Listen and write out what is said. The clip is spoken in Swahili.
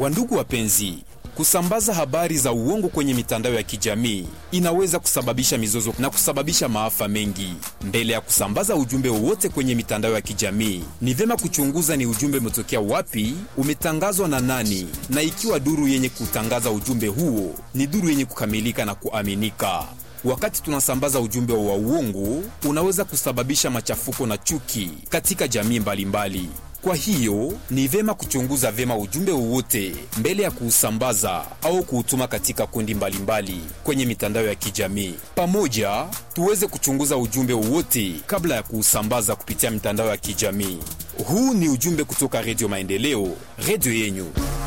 Wandugu wapenzi, kusambaza habari za uongo kwenye mitandao ya kijamii inaweza kusababisha mizozo na kusababisha maafa mengi. Mbele ya kusambaza ujumbe wowote kwenye mitandao ya kijamii, ni vyema kuchunguza ni ujumbe umetokea wapi, umetangazwa na nani, na ikiwa duru yenye kutangaza ujumbe huo ni duru yenye kukamilika na kuaminika. Wakati tunasambaza ujumbe wa uongo, unaweza kusababisha machafuko na chuki katika jamii mbalimbali mbali. Kwa hiyo ni vyema kuchunguza vyema ujumbe wowote mbele ya kuusambaza au kuutuma katika kundi mbalimbali mbali kwenye mitandao ya kijamii. Pamoja tuweze kuchunguza ujumbe wowote kabla ya kuusambaza kupitia mitandao ya kijamii. Huu ni ujumbe kutoka Redio Maendeleo, redio yenyu.